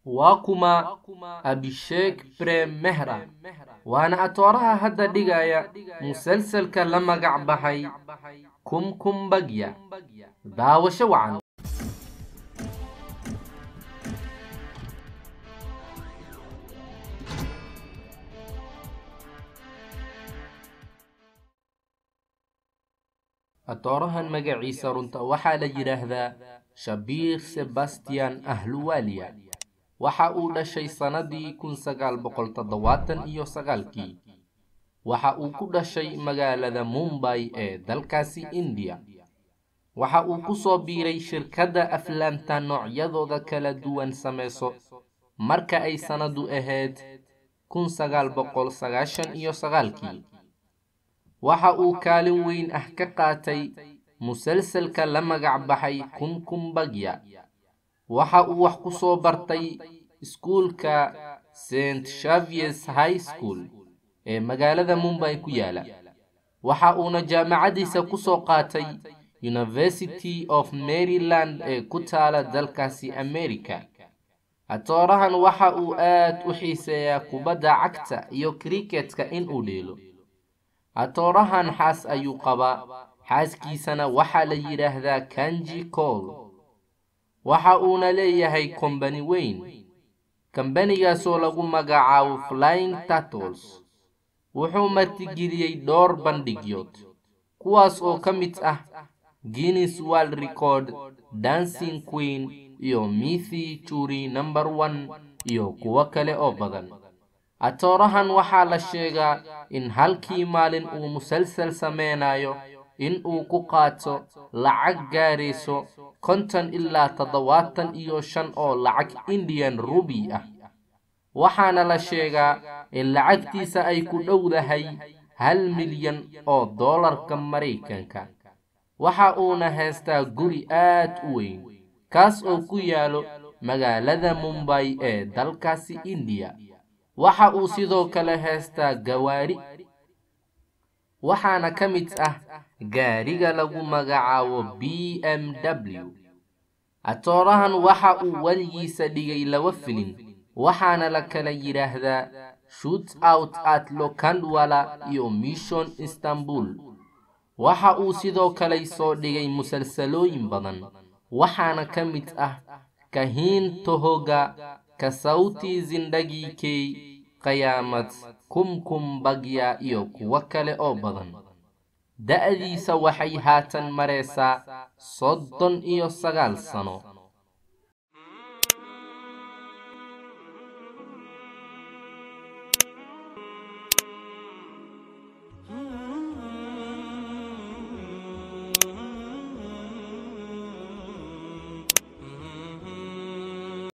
waa kuma abisheek brem mehra waana atooraha hadda dhigaya musalsalka la magac baxay kumkum bagya daawasho wacan atoorahan magaciisa runta waxaa la yidhaahdaa shabiir sebastian ahluwaaliya waxa uu dhashay sannadii kun sagaal boqol toddobaatan iyo sagaalkii waxa uu ku dhashay magaalada mumbay ee dalkaasi indiya waxa uu ku soo biiray shirkadda aflaamta noocyadooda kala duwan sameyso marka ay sannadu ahayd kun sagaal boqol sagaashan iyo sagaalkii waxa uu kaalin weyn ah ka qaatay musalsalka la magac baxay kumkum bagya waxa uu wax ku soo bartay iskuulka st shaviers high school ee magaalada mumbay ku yaala waxa uuna jaamacadiisa ku soo qaatay university of maryland ee ku taala dalkaasi america atoorahan waxa uu aad u xiiseeyaa kubadda cagta iyo kriketka inuu dheelo atoorahan xaas ayuu qabaa xaaskiisana waxaa la yidhaahdaa kanji col waxa uuna leeyahay kombani weyn kambanigaasoo lagu magacaabo flying tattles wuxuu martigeliyey dhowr bandhigyood kuwaas oo ka mid ah guinness world record dancing queen iyo mithi juri number one iyo kuwo kale oo badan atoorahan waxaa la sheegaa in halkii maalin uu musalsal sameynayo in uu ku qaato lacag gaarayso konton ilaa toddobaatan iyo shan oo lacag indian rubi ah waxaana la sheegaa in lacagtiisa ay ku dhowdahay hal milyan oo doolarka maraykanka waxa uuna haystaa guri aad u weyn kaas oo ku yaalo magaalada mumbay ee dalkaasi indiya waxa uu sidoo kale haystaa gawaari waxaana ka mid ah gaariga lagu magacaabo b m w atoorahan waxa uu weligiisa dhigay laba filin waxaana la kala yidhaahdaa shoot out at lokandwala iyo mission istanbul waxa uu sidoo kale soo dhigay musalsalooyin badan waxaana ka mid ah kahiin tohoga ka sauti zindagii key qayaamad kumkum bagya iyo kuwo kale oo badan da'diisa waxay haatan maraysaa soddon iyo sagaal sano